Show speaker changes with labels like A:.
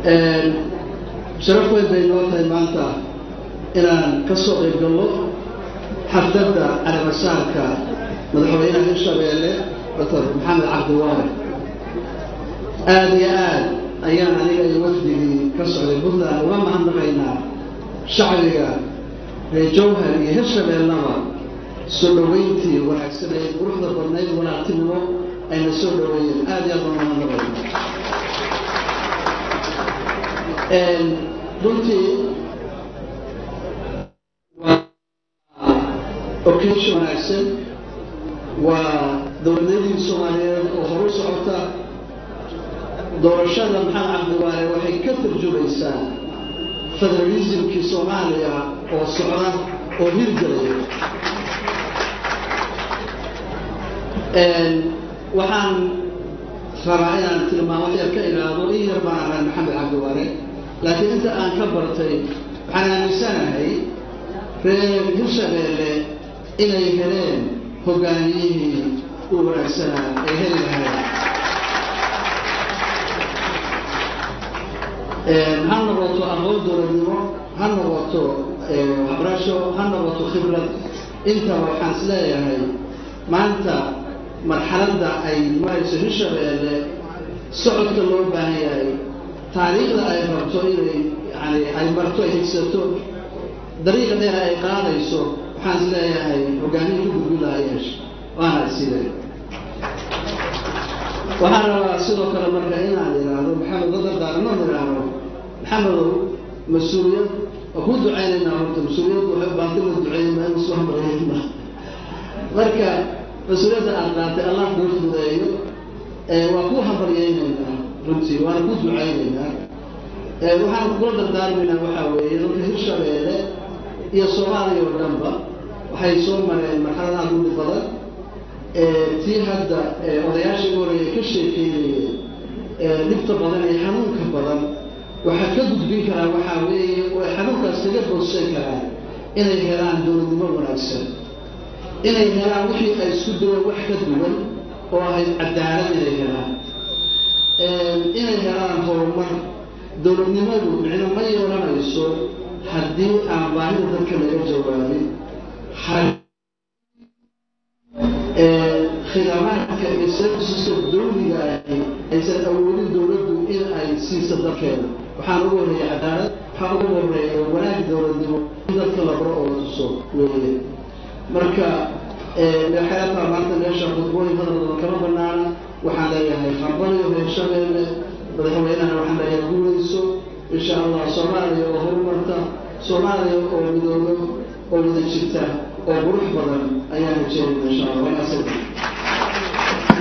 A: sharaf weyn bay noo tahay maanta inaan ka soo qayb galno xafladda calabasaarka madaxweynaha hirshabeelle doctor maxamed cabdiwaale aada iyo aad ayaan aniga iyo wafdigii ka socday puntland uga mahadnaqaynaa shacbiga reer jowhar iyo hirshabeellaba soo dhoweyntii wanaagsaneyd quruxda badnayd wanaagtinimo ayna soo dhoweeyeen aada iyo aad baan mahadnaqaynaa runtii waa occasion wanaagsan waa dowladnadii soomaaliyeed oo horu socota doorashada maxamed cabdiwaale waxay ka tarjumaysaa federalismkii soomaaliya oo socda oo hirgelaya waxaan rabaa inaan tilmaamo yar ka ilaado in yar baan ahay maxamed cabdiwaale laakiin inta aan ka bartay waxaan aaminsanahay reer hirshabeelle inay heleen hogaamiyihii u wanaagsanaa ay heli lahayn ha noqoto aqoon dowladnimo ha noqoto waxbarasho ha noqoto khibrad intaba waxaan is leeyahay maanta marxaladda ay marayso hirshabeelle socodka loo baahan yahay taariikhda ay rabto inay yani ay marto ay higsato dariiqa dheer ay qaadayso waxaan is leeyahay hogaamiin ka gudbi laha yeesha waana isile waxaan rabaa sidoo kale marka inaan idhaahdo maxamed dadardaaranoo idhaahdo maxamedow mas-uuliyad waa kuu ducaynaynaa horta mas-uuliyaddu waxay u baantay la duceeyey maa isu hamrayna marka mas-uuliyadda aad qaatay allah kuu fudeeyo waa kuu hambaryaynaynaa runtii waana ku ducaynaynaa waxaan kula dardaarmaynaa waxaa weeye dalka hirshabeelle iyo soomaaliya oo dhanba waxay soo mareen marxaladaha gudi badan tii hadda odayaashii horeeye ka sheekeynayeen dhibta badan ee xanuunka badan waxaa ka gudbin karaa waxaa weeye oo ay xanuunkaas kaga boodsan karaan inay helaan dowladnimo wanaagsan inay helaan wixii ay isku duwan wax ka duwan oo ahayd cadaalad inay helaan inay helaan horumar dowladnimadu micno ma yeelanayso haddii aan baahida dadka laga jawaabin khidamaadka iyo serviceska dawliga ahi aysan awoodin dowladdu in ay siiso dalkeeda waxaan ugu horreeya cadaalad waxaa ugu horeeya wanaag dowladnimo in dadka la baro oo la tuso weeye marka xeetaa maanta meesha khudbooyin hadalada kama banaana waxaan leeyahay hambaliyo reer shabeelle madaxweynahana waxaan leeyahay guulayso insha allah soomaaliya oo horumarta soomaaliya oo midoobo oo wada jirta oo qurux badan ayaan rajeynaya